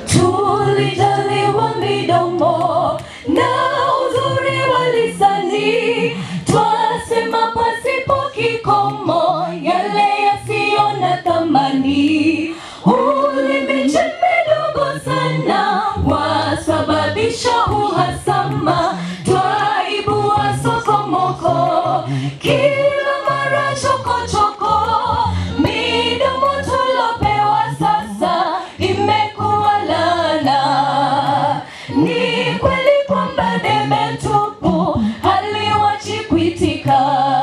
tulijaliwa midomo na uzuri wa lisani, twasema pasipo kikomo yale yasiyo na thamani. Ulimi chembe dogo sana wasababisha uhasama, twaibua sokomoko kila mara chokochoko. Midomo tulopewa sasa imekuwa laana. Ni kweli kwamba debe tupu haliwachi kuitika.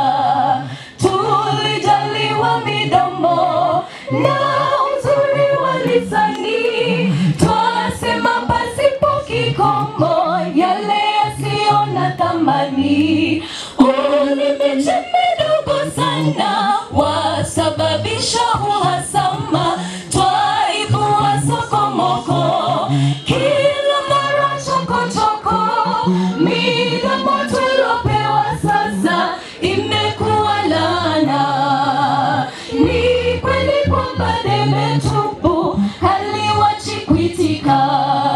Tulijaliwa midomo na uzuri wa lisani, twasema pasipo kikomo yale yasiyo na thamani. Ulimi chembe dogo sana wasababisha uhasama, twaibua sokomoko kila mara chokochoko. Midomo tulopewa sasa imekuwa laana. Ni kweli kwamba debe tupu haliwachi kuitika.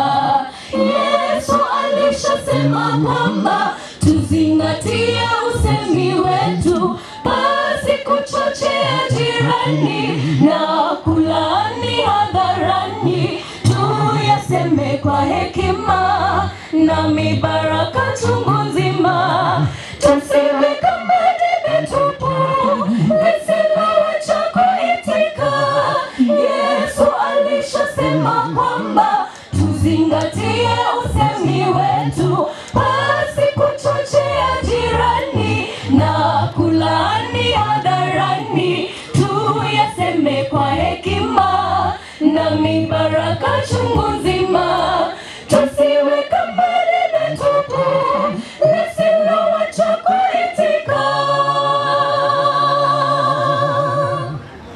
Yesu alishasema kwamba tuzingatie usemi wetu, basi kuchochea jirani na kulaani hadharani, tuyaseme kwa hekima na mibaraka chungu nzima, tusiwe kama debe tupu lisilowacha kuitika. Yesu alishasema kwamba tuzingatie usemi wetu, basi kuchochea jirani na kulaani hadharani, tuyaseme kwa hekima na mibaraka chungu nzima, tusiwe kama debe tupu lisilowacha kuitika.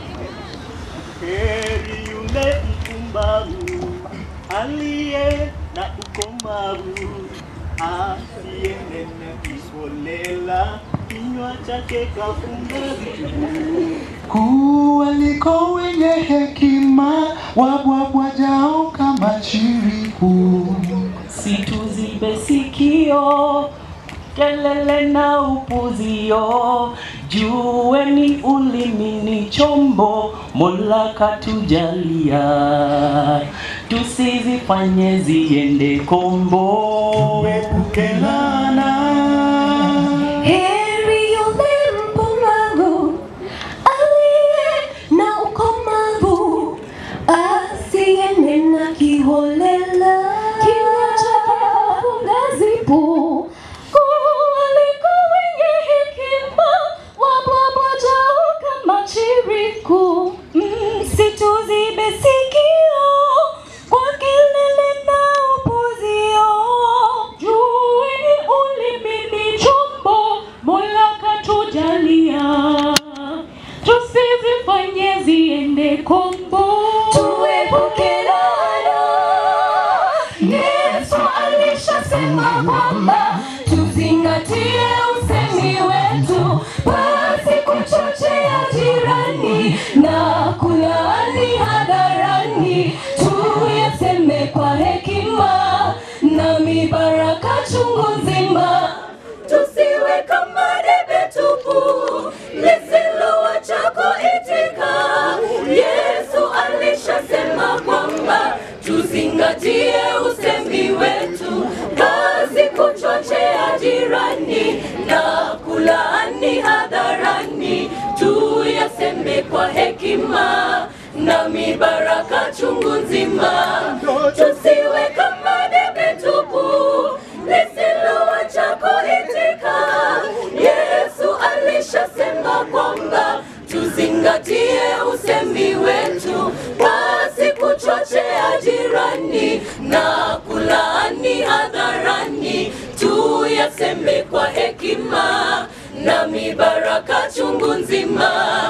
Heri yule mpumbavu aliye na ukomavu, asiyenena kiholela, kinywa chake kafunga vitu. kuwaliko wenye hekima wabwabwajao kama chiriku. situzibe sikio kelele na upuzio jueni ulimi ni chombo mola katujalia tusizifanye ziende kombo Epuke laana Heri yule mpumbavu aliye na ukomavu, asiyenena kiholela, kinywa chake hafunga zipu. Kuwaliko wenye hekima wabwabwajao kama chiriku. Msituzibe sikio kwa kelele na upuzio, jueni ulimi ni chombo Mola katujalia, tusizifanye ziende kombo, tuepuke laana. Yesu alishasema kwamba tuzingatie usemi wetu, basi kuchochea jirani na kulaani hadharani, tuyaseme kwa hekima na mibaraka chungu nzima, tusiwe kama debe tupu lisilowacha kuitika. Yesu alishasema kwamba tuzingatie usemi wetu, kazi kuchochea jirani na kulaani hadharani, tuyaseme kwa hekima na mibaraka chungu nzima, tusiwe kama debe tupu lisilowacha kuitika. Yesu alishasema kwamba tuzingatie usemi wetu, basi kuchochea jirani na kulaani hadharani, tuyaseme kwa hekima na mibaraka chungu nzima,